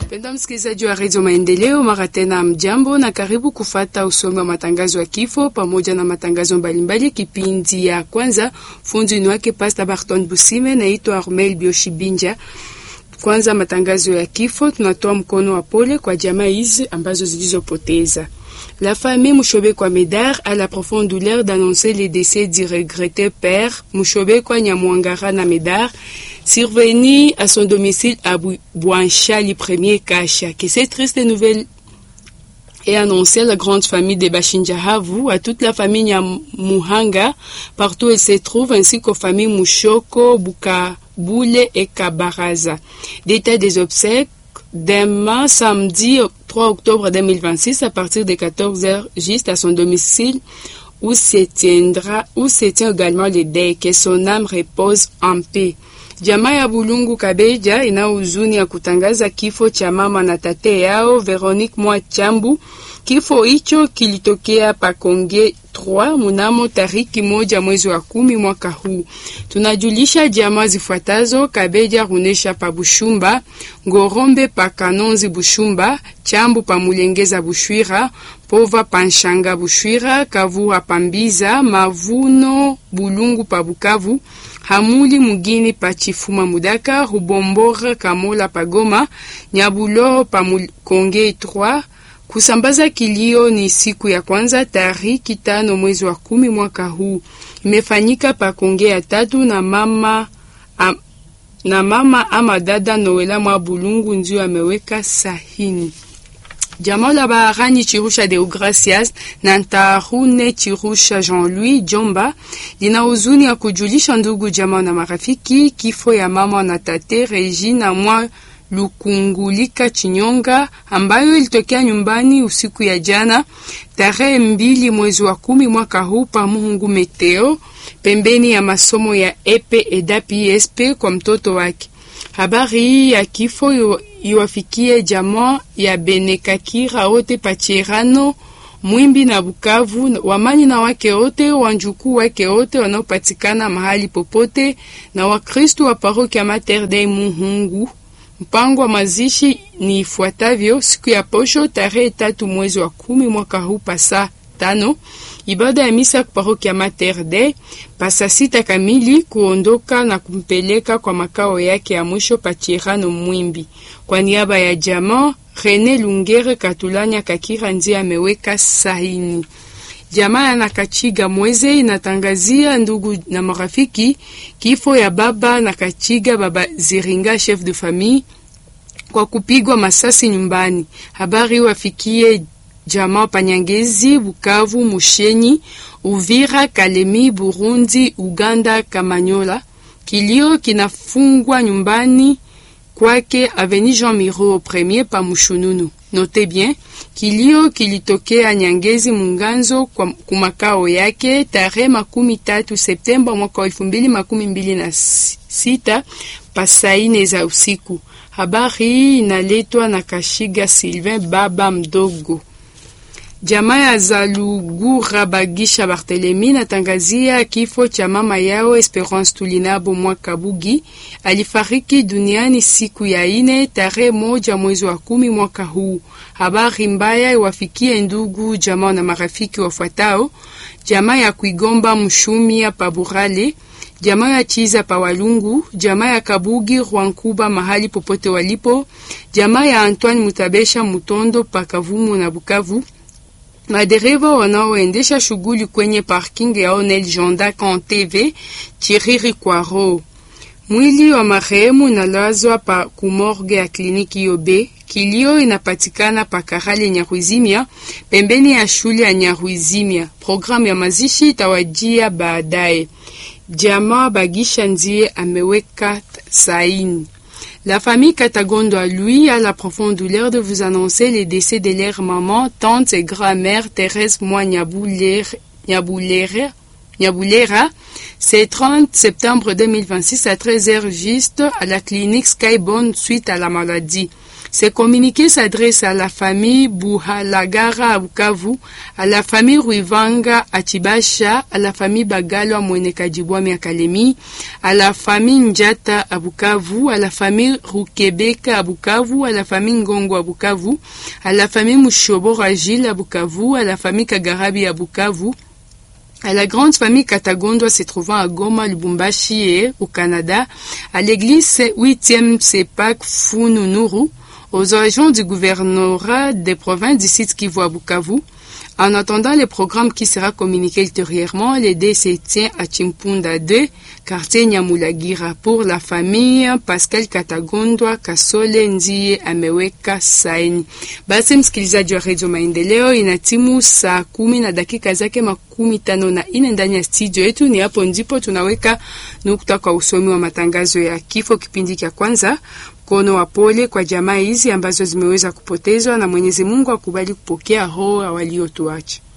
Mpendwa msikilizaji wa redio Maendeleo, mara tena mjambo na karibu kufata usomi wa matangazo ya kifo pamoja na matangazo mbalimbali. Kipindi ya kwanza, fundi ni wake Pasta Barton Busime, naitwa Armel Bioshibinja. Kwanza matangazo ya kifo, tunatoa mkono wa pole kwa jamaa hizi ambazo zilizopoteza La famille Mouchobekwa Médard a la profonde douleur d'annoncer le décès du regretté père Mouchobekwa Nyamwangara na Médard, survenu à son domicile à Bouanchali 1er Kacha. Que cette triste nouvelle est annoncée à la grande famille de Bachinjahavu, à toute la famille Nyamuhanga, partout où elle se trouve, ainsi qu'aux familles Mouchoko, Bukaboule et Kabaraza. Détail des obsèques demain samedi 3 octobre 2026 à partir de 14h juste à son domicile où se tiendra où se tient également le deuil que son âme repose en paix. Jamaa ya Bulungu Kabeja ina huzuni ya kutangaza kifo cha mama na tate yao Veronique Mwachambu. Kifo hicho kilitokea Pakonge 3 mnamo tariki moja mwezi wa kumi mwaka huu. Tunajulisha jamaa zifuatazo: Kabeja Runesha pa Bushumba, Ngorombe pa Kanonzi Bushumba, Chambu pa Mulengeza Bushwira, Pova pa Nshanga Bushwira, Kavura pa Mbiza, Mavuno Bulungu pa Bukavu, Hamuli Mugini pa Chifuma Mudaka, Rubombora Kamola pa Goma, Nyabulo pa Konge 3 Kusambaza kilio ni siku ya kwanza tariki tano mwezi wa kumi mwaka huu, imefanyika pa Konge ya tatu na mama am, na mama ama dada Noela mwa Bulungu ndio ameweka sahini. Jamaa la Baharani Chirusha de Gracias na Ntarune Chirusha Jean-Louis Jomba lina huzuni ya kujulisha ndugu jamaa na marafiki kifo ya mama na tate Regina mwa Lukungulika Chinyonga ambayo ilitokea nyumbani usiku ya jana tarehe mbili mwezi wa kumi mwaka huu pa Muhungu Meteo, pembeni ya masomo ya epe edapi esp kwa mtoto wake. Habari hii ya kifo iwafikie jamaa ya Benekakira wote Pachirano Mwimbi na Bukavu, wamani na wake wote, wanjukuu wake wote wanaopatikana mahali popote, na Wakristu wa parokia Mater Dei Muhungu. Mpango wa mazishi ni ifuatavyo: siku ya posho tarehe tatu mwezi wa kumi mwaka huu pasa tano, ibada ya misa parokia Mater Dei pasa sita kamili, kuondoka na kumpeleka kwa makao yake ya mwisho Pachirano Mwimbi. Kwa niaba ya jamaa Rene Lungere Katulanya Kakira ndiye ameweka sahini. Jamaa na Kachiga Mweze inatangazia ndugu na marafiki kifo ya baba na Kachiga baba Ziringa chef de famille kwa kupigwa masasi nyumbani. Habari wafikie jamaa Panyangezi, Bukavu, Mushenyi, Uvira, Kalemi, Burundi, Uganda, Kamanyola. Kilio kinafungwa nyumbani kwake Avenue Jean Miro premier pa Mushununu. Note bien, kilio kilitokea Nyangezi Munganzo kwa kumakao yake tarehe makumi tatu Septemba mwaka wa elfu mbili makumi mbili na sita pasaine za usiku. Habari hii inaletwa na Kashiga Sylvain baba mdogo. Jamaa ya Zalugura Bagisha Barthelemy natangazia kifo cha mama yao Esperance Tulinabo Mwakabugi. Alifariki duniani siku ya ine tarehe moja mwezi wa kumi mwaka huu. Habari mbaya iwafikie ndugu jamaa na marafiki wafuatao: jamaa ya Kuigomba Mshumia Paburale, jamaa ya Chiza pa Walungu, jamaa ya Kabugi Rwankuba mahali popote walipo, jamaa ya Antoine Mutabesha Mutondo pa Kavumu na Bukavu, madereva wanaoendesha shughuli kwenye parking ya Onel Jonda Kan TV Chiriri Kwaro. Mwili wa marehemu unalazwa pa kumorge ya kliniki Yobe. Kilio inapatikana pa Karale Nyarwizimia, pembeni ya shule ya Nyarwizimia. Programu ya mazishi itawajia baadaye. Jamaa Bagisha ndiye ameweka saini. La famille Katagondo à lui a la profonde douleur de vous annoncer le décès de leur maman, tante et grand-mère Thérèse Moi Nyaboulera. C'est 30 septembre 2026 à 13h juste à la clinique Skybone suite à la maladie. Ce communiqué s'adresse à la famille Buhalagara à Bukavu, à la famille Ruivanga à Chibasha, à la famille Bagalo à Mwenekajibwami à Kalemi, à la famille Njata à Bukavu, à la famille Rukebeka à Bukavu, à la famille Ngongo à Bukavu, à la famille Mushoboro à Gilles à Bukavu, à la famille Kagarabi à Bukavu, à la grande famille Katagondwa se trouvant à Goma, Lubumbashi et au Canada, à l'église 8e Sepak Fununuru, aux agents du gouvernorat des provinces du site Kivu à Bukavu. En attendant le programme qui sera communiqué ultérieurement, le dé se tient à Chimpunda 2, quartier Nyamulagira, pour la famille Pascal Katagondwa Kasole Ndiye ameweka saini. Basi msikilizaji wa redio Maendeleo, inatimu saa kumi na dakika zake makumi tano na ine ndani ya studio yetu. Ni hapo ndipo tunaweka nukta kwa usomi wa matangazo ya kifo kipindi cha kwanza. Mkono wa pole kwa jamaa hizi ambazo zimeweza kupotezwa, na Mwenyezi Mungu akubali kupokea roho waliotuacha.